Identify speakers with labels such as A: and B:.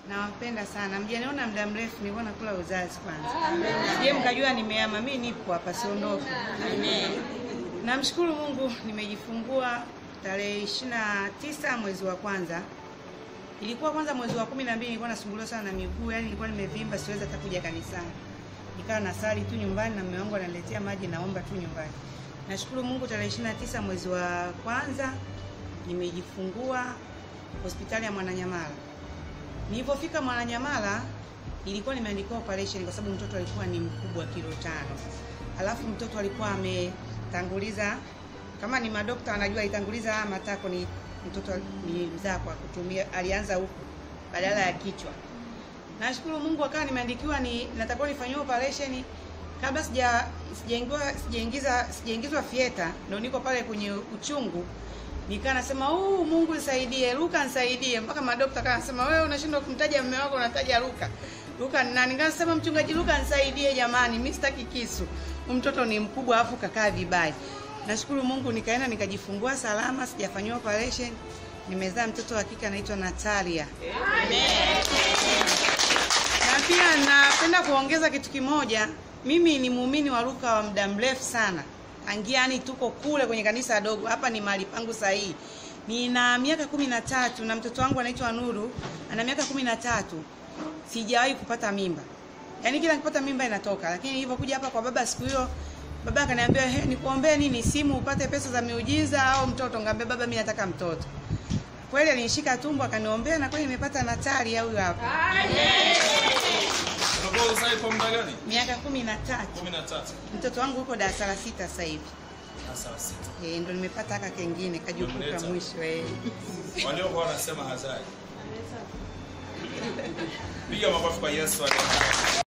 A: Nawapenda sana. Mjaniona muda mrefu, nilikuwa nakula uzazi kwanza. Je, mkajua nimeama? Mimi nipo hapa, siondoki. Namshukuru Mungu, nimejifungua tarehe ishirini na tisa mwezi wa kwanza. Ilikuwa kwanza mwezi wa kumi na mbili nilikuwa nasumbuliwa sana na miguu, yani nilikuwa nimevimba, siwezi hata kuja kanisani. Nikawa nasali tu nyumbani na mume wangu ananiletea maji, naomba tu nyumbani. Nashukuru Mungu, tarehe ishirini na tisa mwezi wa kwanza nimejifungua hospitali ya Mwananyamala. Nilipofika Mwananyamala ilikuwa nimeandikiwa operation kwa sababu mtoto alikuwa ni mkubwa kilo tano. Alafu mtoto alikuwa ametanguliza kama ni madokta wanajua alitanguliza haya matako ni mtoto ni mzaa kwa kutumia alianza huku badala ya kichwa. Nashukuru Mungu akawa nimeandikiwa ni natakiwa nifanyiwe operation kabla sija sijaingiwa sijaingiza sijaingizwa fieta ndio niko pale kwenye uchungu nikaa nasema uh, Mungu nisaidie, Luka nisaidie. Mpaka madokta kana nasema wewe unashindwa kumtaja mume wako unataja Luka. Luka ni nani? Nikasema mchungaji Luka nisaidie jamani, mimi sitaki kisu. Huyu mtoto ni mkubwa afu kakaa vibaya. Nashukuru Mungu nikaenda nikajifungua salama, sijafanyiwa operation. Nimezaa mtoto wa kike anaitwa Natalia. Na pia napenda kuongeza kitu kimoja. Mimi ni muumini wa Luka wa muda mrefu sana. Tangia yani tuko kule kwenye kanisa dogo. Hapa ni mahali pangu sahihi. Nina miaka kumi na tatu na mtoto wangu anaitwa Nuru ana miaka kumi na tatu. Sijawahi kupata mimba. Yaani kila nikipata mimba inatoka, lakini nilipokuja hapa kwa baba siku hiyo baba akaniambia, "He, nikuombee nini? Simu upate pesa za miujiza au mtoto?" Ngambia baba, mimi nataka mtoto. Kweli alinishika tumbo akaniombea na kweli nimepata Natalia huyu hapa.
B: Unakuwa uzai kwa muda gani?
A: Miaka kumi na tatu.
B: 13.
A: Mtoto wangu yuko darasa la sita sasa hivi.
B: Sasa sita.
A: Eh, ndo nimepata haka kengine kajukuka
B: Umemleta.
A: mwisho eh.
B: Waliokuwa wanasema hazai. Piga makofi kwa Yesu. aliye-